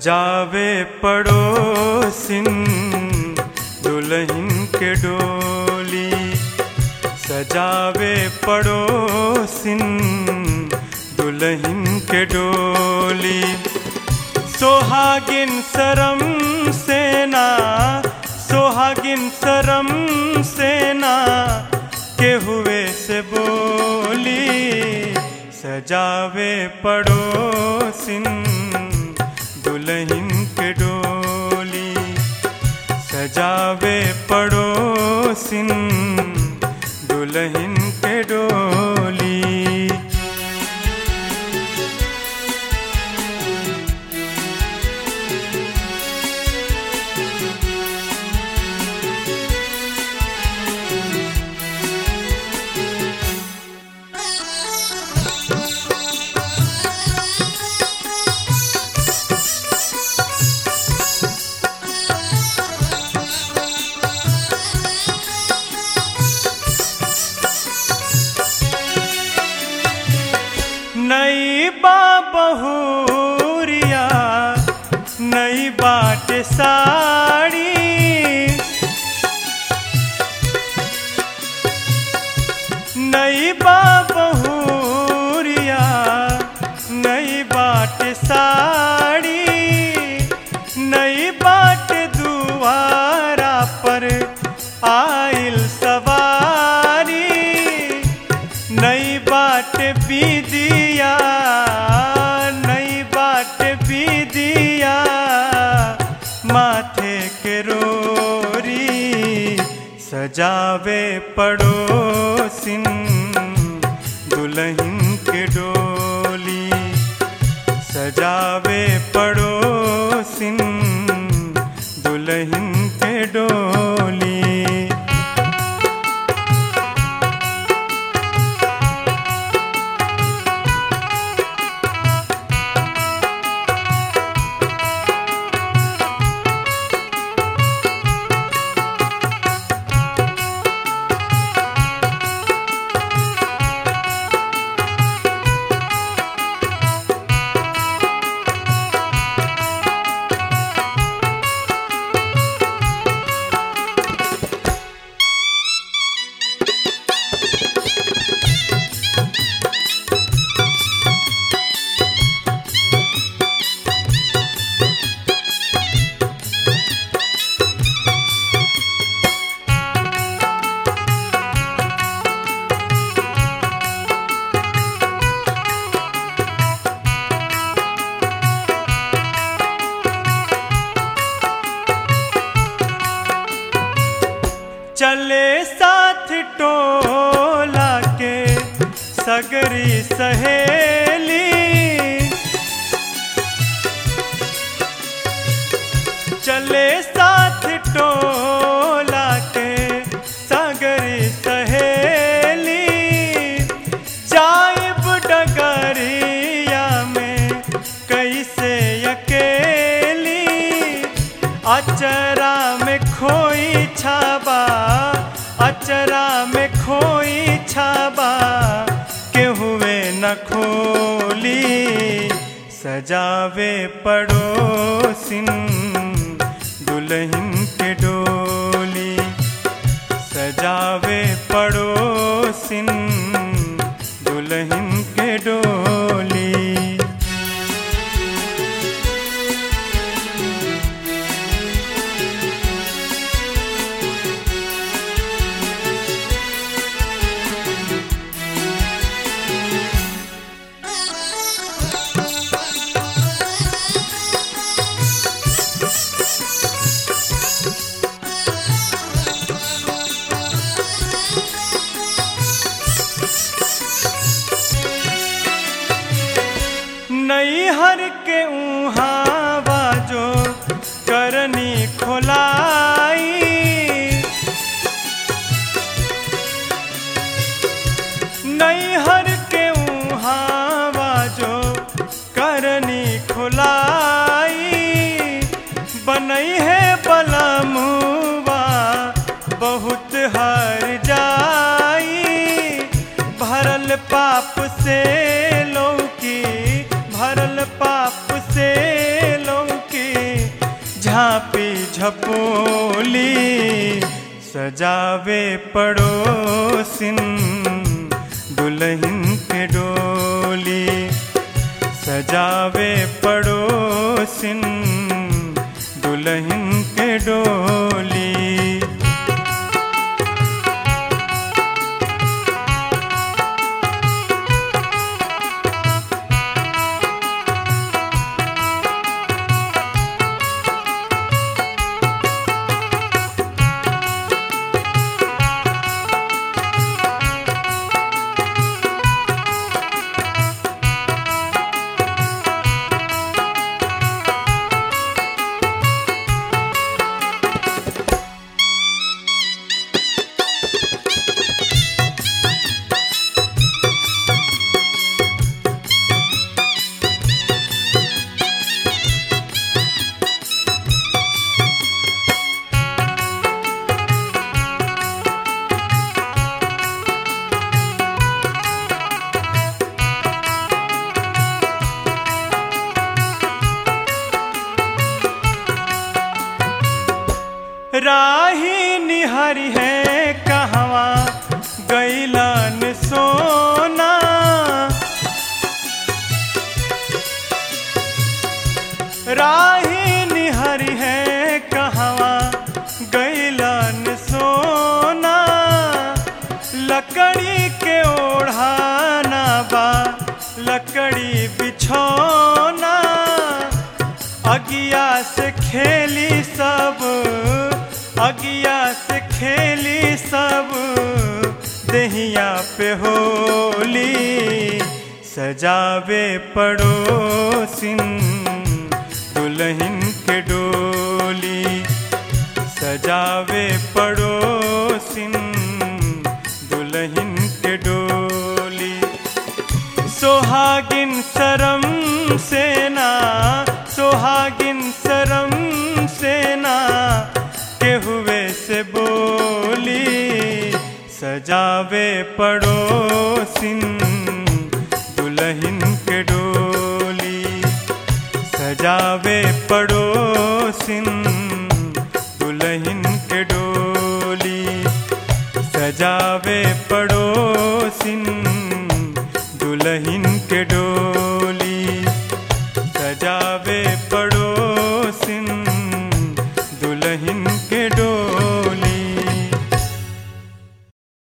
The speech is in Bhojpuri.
सजावे पड़ोसिन दुल्हन के डोली सजावे पड़ोसिन दुल्हन के डोली सोहागिन शरम सेना सोहागिन शरम सेना के हुए से बोली सजावे पड़ोसिन दुल्हन के डोली सजावे पड़ोसिन दुल्हन के डोली नई बा बहुरिया नई बाट साड़ी नई बा बहुरिया नई बाट साड़ी नई बाट दुआरा पर आइल सवारी नई बाट बीदिया नई बाट बीदिया माथे के रोरी सजावे पड़ोसिन दुल्हन के डोली सजावे पड़ोसिन दुल्हन के डोली चले साथ टोला के सगरी सहेली चले साथ टोला के सगरी सहेली जाइब डगरिया में कैसे अकेली अचरा में खोई छाबा अचरा में खोई छाबा के हुए न खोली सजावे पड़ोसिन दुल्हन के डोली सजावे पड़ोसिन दुल्हन के डोली नैहर के उहाँ बाजो करनी खोलाई नैहर के उहाँ बाजो करनी खोलाई बनई है बलमुआ बहुत हर जाई भरल पाप से लौकी भरल पाप से लौकी झपोली सजावे पड़ोसिन दुल्हन के डोली सजावे पड़ोसिन दुल्हन के डोली राही निहरी है कहवा गैलन सोना राही निहरी है कहवा गैलन सोना लकड़ी के ओढ़ाना बा लकड़ी बिछौना अगिया से खेली सब अगिया से खेली सब दहिया पे होली सजावे पड़ोसिन दुल्हन के डोली सजावे पड़ोसिन दुल्हन के डोली सोहागिन शरम सेना सोहागिन शरम सेना के हुए से बोली सजावे पड़ोसिन दुल्हन के डोली सजावे पड़ोसिन दुल्हन के डोली सजावे पड़ोसिन दुल्हन के डोली